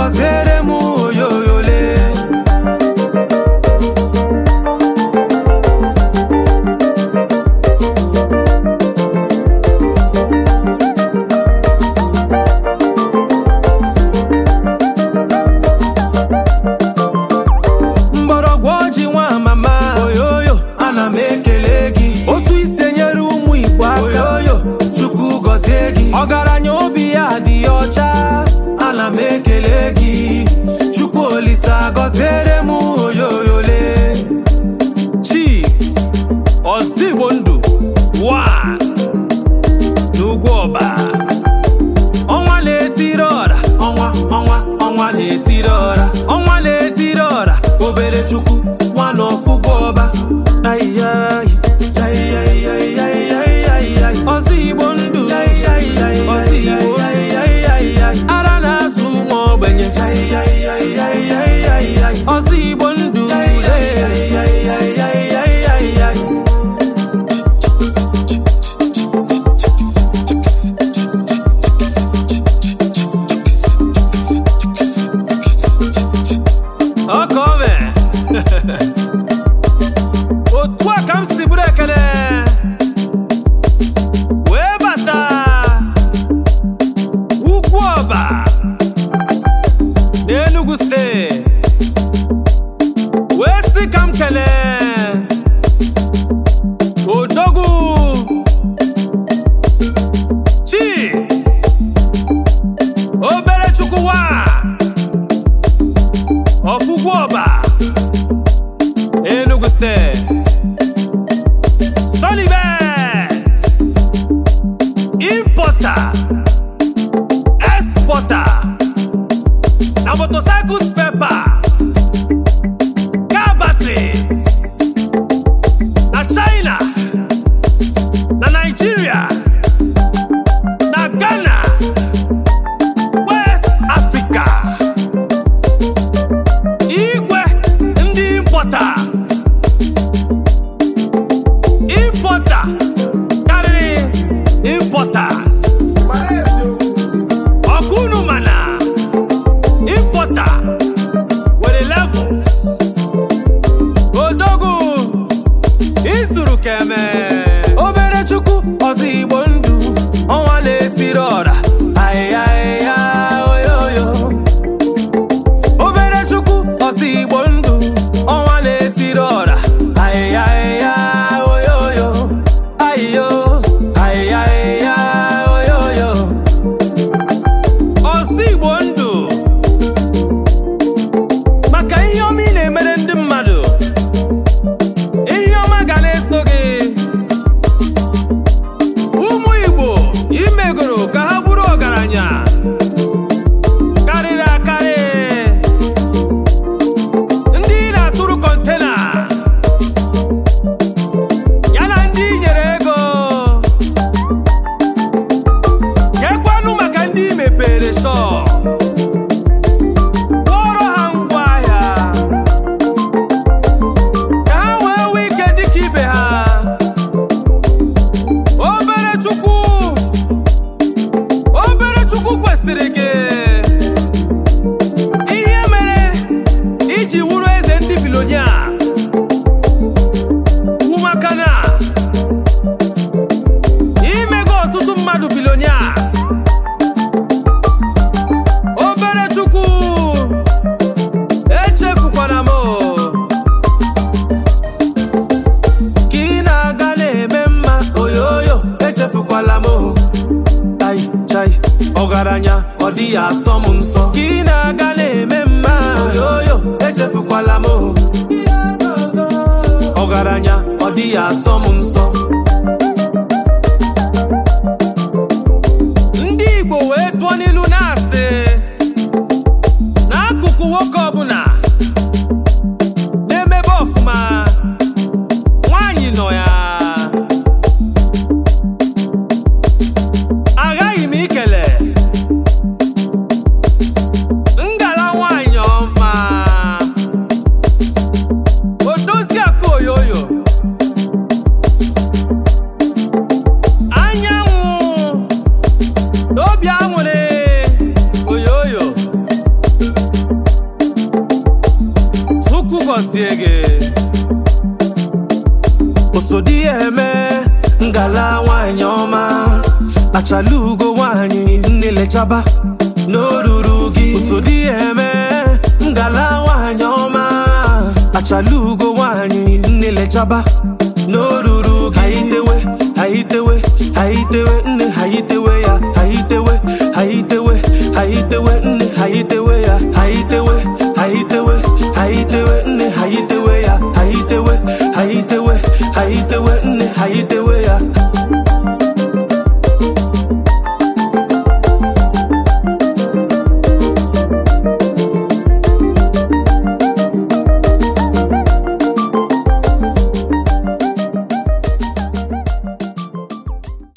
gọziere m oyoyole mgbọrọgwụ ọjị nwa mama oyoyo ana m ekele gị otu isi enyere ụmụ igbo aka oyoyo chukwu gọzie gị ọgaranya obi ya dị ọcha ana m ekele gị chukwu olisa gọziere m oyoyole chief ozigbo ndụ wa n'ugwu ọba ọnwa na-etiri ọra ọnwa ọnwa ọnwa na-etiri ọra ọnwa na-etiri ọra obere chukwu nwa na ọfụgwọ ọba Aịyaị, aịyaịyaịyaịyaịyaịyaị. ọzọ igbo ndụ ọzọ igbo ara na-azụ ụmụ ogbenye ọzọ igbo ndụ ọkọme otu a ka m si bụrụ ekele wee bata ugwu ọba n'Enugu steeti wee sị ka m kelee odogwu chief obere chukwuwa ọfụgwụ ọba Enugu steeti Solibet importer exporter na motorcycle spare parts car batteries na China na Nigeria na Ghana West Africa igwe ndị importers importer karịrị importers ọkụnụ mana importer nwere levels odogwu izuru keme obere chukwu ọzọ igbo ndụ ọnwa na-etiri ọra ahịhịa oyoyo obere chukwu ọzọ igbo ndụ ọnwa na-etiri ọra ahịhịa ahịhịa oyoyo ahịyo ahịhịa ahịhịa oyoyo ọzọ igbo ndụ maka ihe ọma ị na-emere ndị mmadụ ihe ọma ga na-eso gị ụmụ igbo imegoro ka ha bụrụ ọgaranya karịrị akarị ndị na-atụrụ kọntena ya na ndị nyere ego kekwanụ maka ndị mepere shọp kpọrọ ha ngwa ahịa ka ha wee nwee ike dịka ibe ha obere chukwu obere chukwu kwesịrị gị ihe mere iji wụrụ eze ndị bilonias wụ maka na imego ọtụtụ mmadụ bilonias obere chukwu echefukwana m ka ị na-aga na-eme mma oyoyo echefukwala m ai chai ọgaranya ọ dịghị asọ m nsọ ka ị na-aga na-eme mma oyoyo echefukwala m ọgaranya ọ dịghị asọ m nsọ ndị Igbo wee tụọ n'ilu na-asị n'akụkụ nwoke ọbụla na-emebe ọfụma nwaanyị nọ ya aghaghị m ikele ngala nwaanyị ọma odozi akụ oyoyo gọzie gị osodi ya eme ngala nwanyị ọma achala ugo nwanyị nnelechaba n'oruru gị osodi ya eme ngala nwanyị ọma achala ugo nwanyị nnelechaba n'oruru gị haitewe haitewe haitewe nne haitewe ya haitewe haitewe